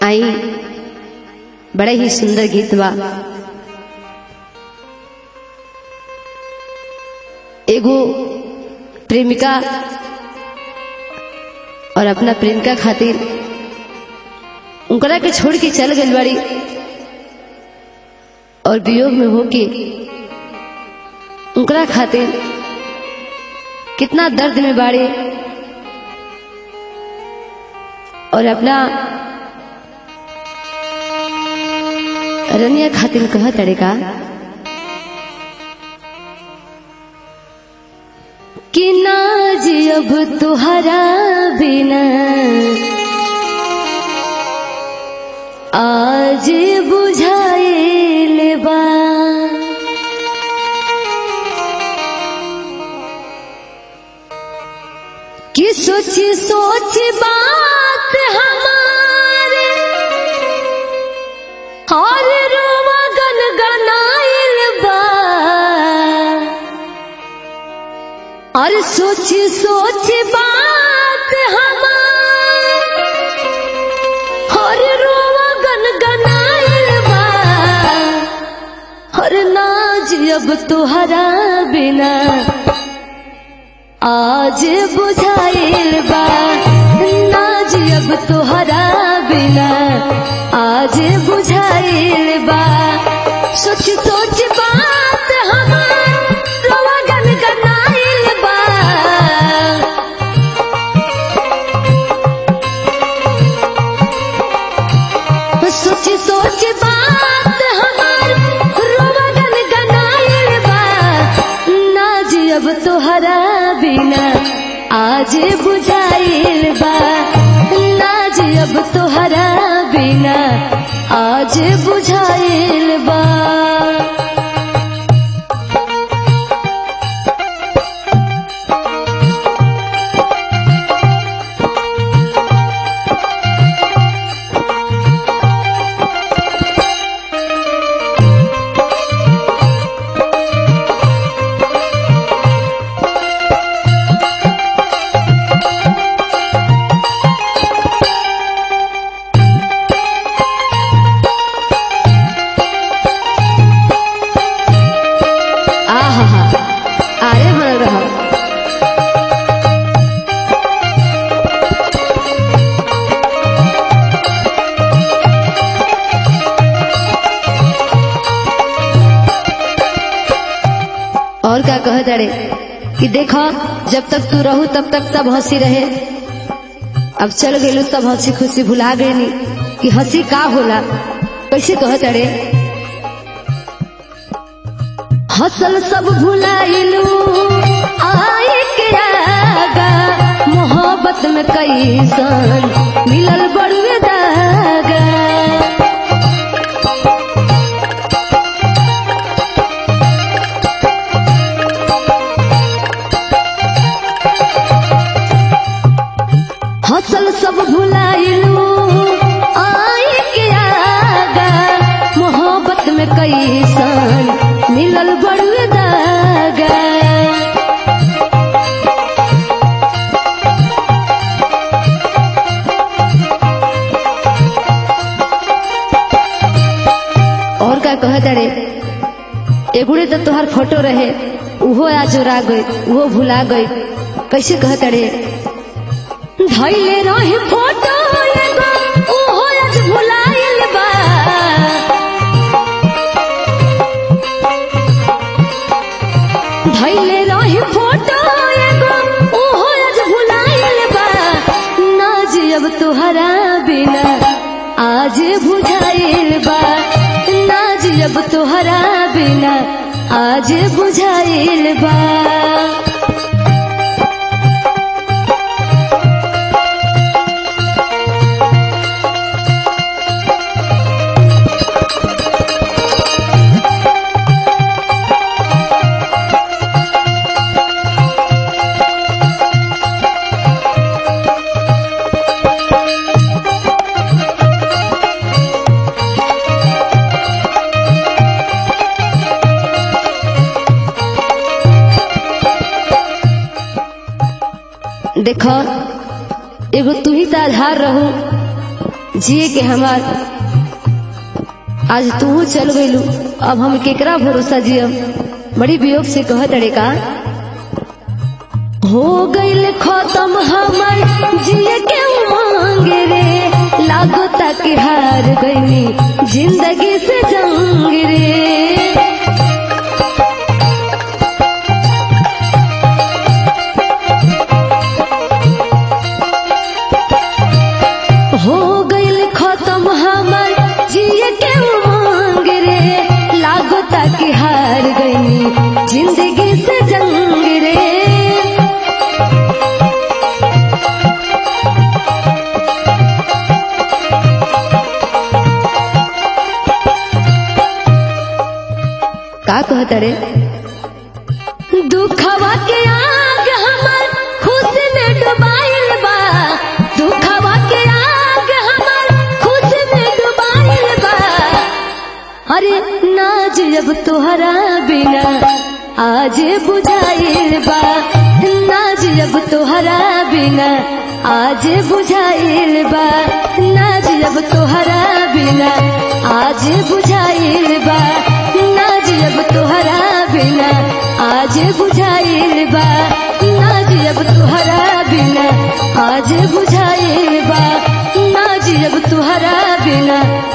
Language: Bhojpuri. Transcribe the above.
आई बड़ा ही सुंदर गीत बा एगो प्रेमिका और अपना प्रेमिका खातिर उनकरा के छोड़ के चल गई बड़ी और वियोग में होके उनकरा खातिर कितना दर्द में बाड़े और अपना रनिया खातिर कह तड़ेका कि नाज अब तुहरा बिना आज बुझाइल बा कि सोच सोच बात हमारे और रोवा गन गनाइल बा और सोच सोच बात हमारे और रोवा गन गनाइल बा और नाज अब तुहरा बिना आज बुझाइल बा नाज अब तुहरा बिना आज बुझाइल बा सोच सोच बात हमार रोवा गन गनाइल बा सोच सोच बात हमार रोवा गन गनाइल बा नाज अब तोहरा बिना आज बुझाइल बा नाज अब तोहरा बिना आज बुझाइल बा आहा आरे बनल रह और क्या कह दड़े कि देखो जब तक तू रहू तब तक सब हंसी रहे अब चल गए सब हंसी खुशी भुला गए कि हंसी का होला कैसे कह दड़े हसल सब भुलाइलू आए के आगा मोहब्बत में कैसन मिलल बड़ुए दागा हसल सब भुलाइलू आए के आगा मोहब्बत में कैसन मिलल बड़ुए दागा और का कह दड़े एगुड़े तो तोहर फोटो रहे उहो आज जोरा गई उहो भुला गई कैसे कह दड़े धैले रहे फोटो एगो उहो आज भुलाइल बा धैले रहे फोटो एगो उहो आज भुलाइल बा नाज अब तुहरा बिना आज बुझाइल बा नाज अब तुहरा बिना आज बुझाइल बा देखो एगो तू ही तो आधार रहू जिए के हमार आज तू चल गईलू अब हम केकरा भरोसा जियम बड़ी वियोग से कहत अड़े का हो गईल खत्म हमर जिए के उमंग रे लागो तक हार गईनी जिंदगी से जंग रे हो गईल खत्म हमर जिए के उमंग रे लागो तक हार गईनी जिंदगी से जंग रे का कहत रे दुखवा के आग हमर खुशी में डुबाइल बा दुखवा के आग हमर खुशी में डुबाइल बा अरे नाज जब तोहरा बिना आज बुझाइल बा नाज जब तोहरा बिना आज बुझाइल बा नाज जब तोहरा बिना आज बुझाइल बा नाज जब तोहरा बिना आज बुझाइल बा नाज जब तोहरा बिना आज बुझाइल बा नाज जब तोहरा बिना